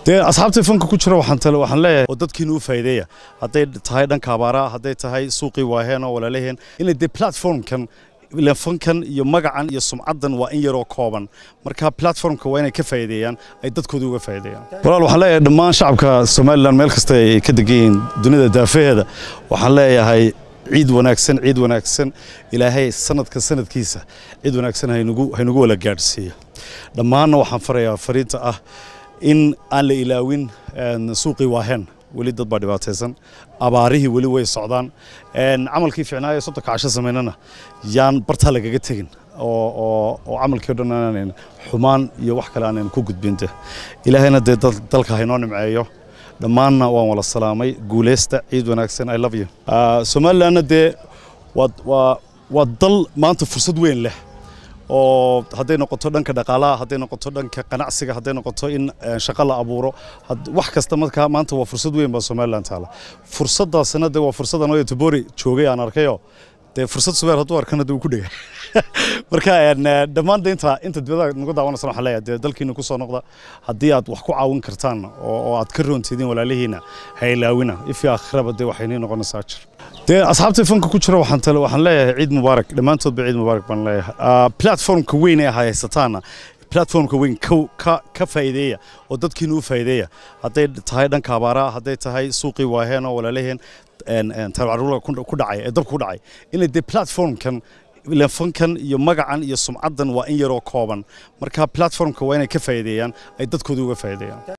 dee asxaabtii fanka ku jira waxaan tale waxaan leeyahay oo dadkiina u faa'iideeya hadday tahay dhanka abaaraha hadday tahay suuqii waaheen oo walaalaheen inay dee platformkan ileen fankan iyo magacan iyo sumcaddan waa in yaroo kooban marka platformka waa inay ka faa'iideeyaan ay dadkooda uga faa'iideeyaan walaal waxaan leeyahay dhammaan shacabka somalilan meel kasta ay ka degan yihiin dunida daafaheeda waxaan leeyahay ciid wanaagsan ciid wanaagsan ilaahay sanadka sanadkiisa ciid wanaagsan haynugu haynugu wala gaadhsiiya dhammaanna waxaan farayaa fariinta ah in aan la ilaawin suuqii waaheen weli dad baa dhibaataysan abaarihii weli way socdaan camalkii ficnaayo soddonka casho samaynana yaan bartaa lagaga tegin oo camalkii o dhan aanan xumaan iyo wax kale aanan ku gudbinte ilaahayna dee dalka haynoo nimceeyo dhammaanna waan wala salaamay guuleysta ciid wanaagsan i love you somalilandna dee waa dal maanta fursad weyn leh oo hadday noqoto dhanka dhaqaalaha hadday noqoto dhanka ganacsiga hadday noqoto in shaqo la abuuro wax kasta markaa maanta waa fursad weyn baa somaliland taala fursaddaasina dee waa fursaddan oo tobori joogay aan arkayo dee fursad subeer hadduu arkana dee uu ku dhega marka dhammaan de inta inta dibada nagu daawanaysa waxaan leeyahay dee dalkiina ku soo noqda haddii aad wax ku caawin kartaan oo aad ka roontidiin walaalihiina ha ilaawina ifii aakhiraba dee waxaynii noqonaysaa jir dee asxaabtii fanka ku jira waxaan tale waxaan leeyahay ciid mubaarak dhammaantoodba ciid mubaarak baan leeyahay platformka weyn ee haysataana platformka weyn ka faa'iideeya oo dadkiina u faa'iideeya hadday tahay dhanka abaaraha hadday tahay suuqii waaheen oo walaalaheen taarcaruurka ku dhacay ee dabka ku dhacay inay dee platformkan ileen fankan iyo magacan iyo sumcaddan waa in yaroo kooban marka platformka waa inay ka faa'iideeyaan ay dadkooda uga faa'iideeyaan